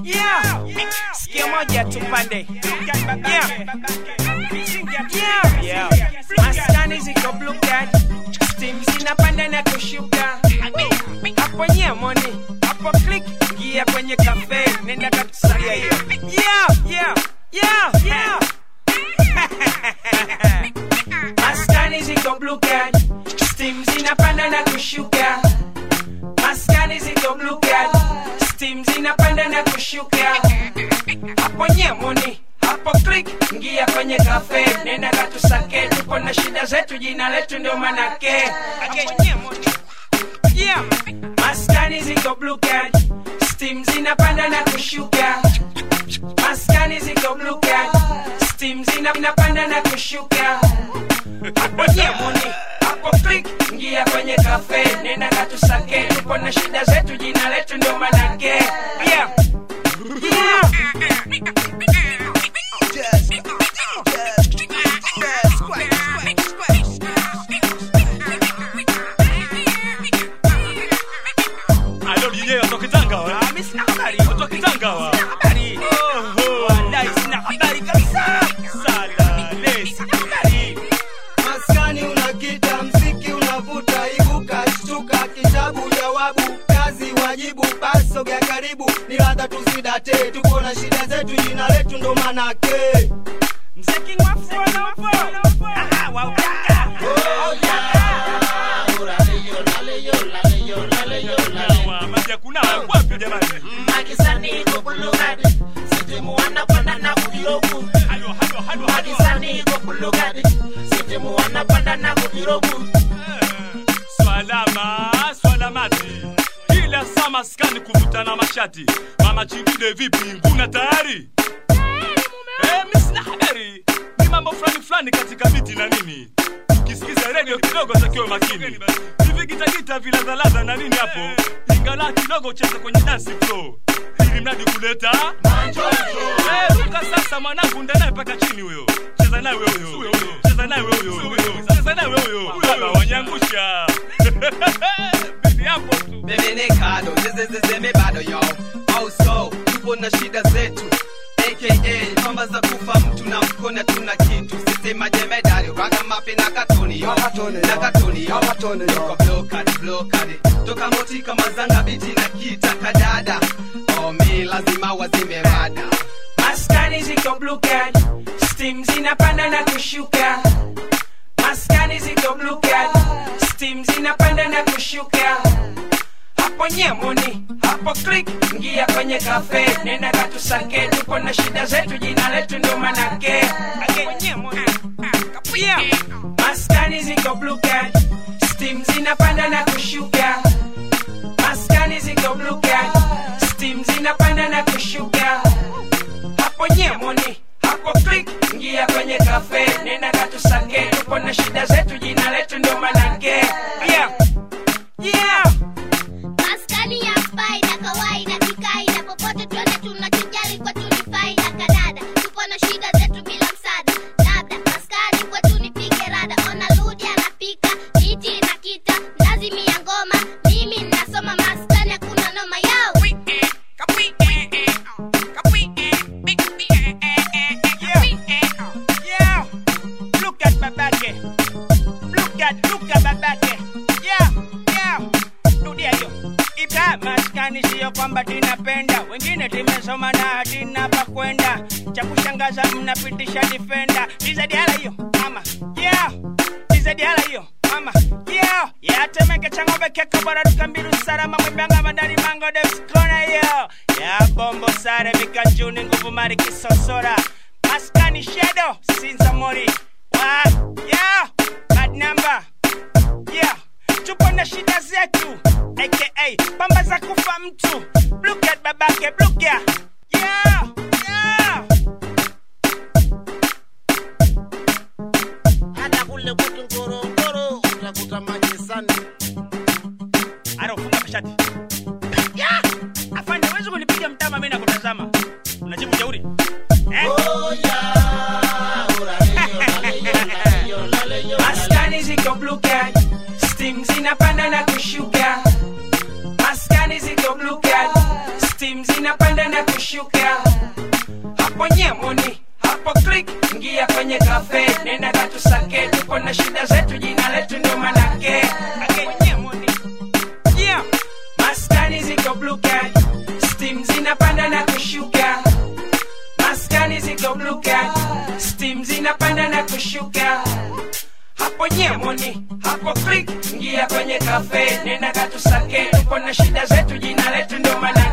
Yeah. Sikia moja tupande. Yeah. Yeah. Yeah. Maskani ziko blue card. Steam zinapanda na kushuka. Hapo nyemoni. Hapo click. Gia kwenye cafe. Nenda katusalia hiyo. Yeah. Yeah. Yeah. Yeah. Maskani ziko blue card. Steam zinapanda na kushuka. Maskani ziko blue card. Steam zinapanda na kushuka. Hapo nyemoni. Hapo click. Ngia kwenye cafe. Nenda katusake. Tuko na shida zetu. Jina letu ndio manake. Hapo nyemoni. Yeah. Maskani ziko blue card. Steam zinapanda na kushuka. Maskani ziko blue card. Steam zinapanda na kushuka. Hapo nyemoni. Hapo click. Ngia kwenye cafe. Nenda katusake. Tuko na shida zetu. Jina letu ndio manake. Yeah. Yeah. Alo DJ watoka Tanga wa. Ah, mimi sina habari. Watoka Tanga wa. Sina habari. Oho. Wallahi sina habari kabisa. Sala lesi. Sina habari. maskani unakita mziki unavuta ibuka shtuka kitabu jawabu kazi wajibu basogea karibu ni radha tusidate tuko na shida zetu jina letu ndo manake Mziki wafu wanafu. Aha, wa utaka. Kunawa, maji ya kunawa wapi jamani? Makisani kubulugadi Sitimu wanapanda na kudirogu Halo halo halo halo. Makisani kubulugadi Sitimu wanapanda na kudirogu Swalama, swalamati. Kila saa maskani kuvutana mashati. Mama chingine vipi? Nguna tayari? Eh, mimi sina habari. Ni mambo fulani fulani katika miti na nini. Ukisikiza redio kidogo takiwa makini. Hivi gitagita viladhaladha na nini hapo? Ingala kidogo cheza kwenye dance floor. Ili mradi kuleta Eh, ruka sasa mwanangu ndanaye mpaka chini huyo. Cheza naye wewe huyo. Cheza naye wewe huyo. Cheza naye wewe huyo. Baba wanyangusha. Bibi hapo tu. Mimi ni kado, zezezezeme bado yo Also, tupo na shida zetu aka pamba za kufa mtu na mkona tuna kitu sisi majemedari ragamapi na katoni yo na katoni yo tuko blokadi blokadi toka moti kama zanga biti na kita kadada omi lazima wazime rada Maskani ziko blue card. Steam zinapanda na kushuka. Maskani ziko blue card. Steam zinapanda na kushuka. Hapo nyemoni, hapo click, ngia kwenye cafe, nenda katusake, tuko na shida zetu, jina letu ndio manake. Hapo nyemoni. Yeah. Maskani ziko blue card. Steam zinapanda na kushuka. Maskani ziko blue card. Steam zinapanda na kushuka hapo nyemoni hapo click ngia kwenye cafe nenda katusake tupo na shida zetu jina letu ndio manake yeah. Yeah. Maskani ya faida kawaida kikaida popote twende tunachojali kwetu ni faida kadada tupo na shida zetu bila msaada labda maskani kwetu ni pige rada ona ludi anapika miti na kita lazimi ya ngoma mimi nasoma maskani hakuna noma yao Yeah. Look at babake. Look at, look at babake. Yeah, yeah. Rudia hiyo. Ita maskani sio kwamba tinapenda, wengine timesoma na hatina pa kwenda. Cha kushangaza mnapitisha defender. Dizadiala hiyo mama. Yeah. Dizadiala hiyo mama. Yeah. Ya temeke cha ng'ombe keka bora tukambiru salama mwimbanga madari mango devs kona hiyo. Ya bombo sare mikajuni nguvu mari kisosora. Maskani Shadow, Sinza Mori. Wa, yeah, bad number. Yeah, tupo na shida zetu. AKA, pamba za kufa mtu. Look at babake, look ya. Yeah, yeah. Hata kule kwetu Ngorongoro utakuta majisani Aro, funga mashati. Yeah, afande, huwezi kunipiga mtama mimi nakutazama. Unajibu jeuri. Eh? Maskani ziko blue card. Steam zinapanda na kushuka. Maskani ziko blue card. Steam steam zinapanda na kushuka hapo nyemoni hapo click ingia kwenye kafe nenda katusake tuko na shida zetu jina letu ndo manake Ake nyemoni yeah. maskani ziko blue card steam zinapanda na kushuka maskani ziko blue card steam zinapanda na kushuka hapo nyemoni hapo click ingia kwenye kafe nenda katusake tuko na shida zetu jina letu ndo maana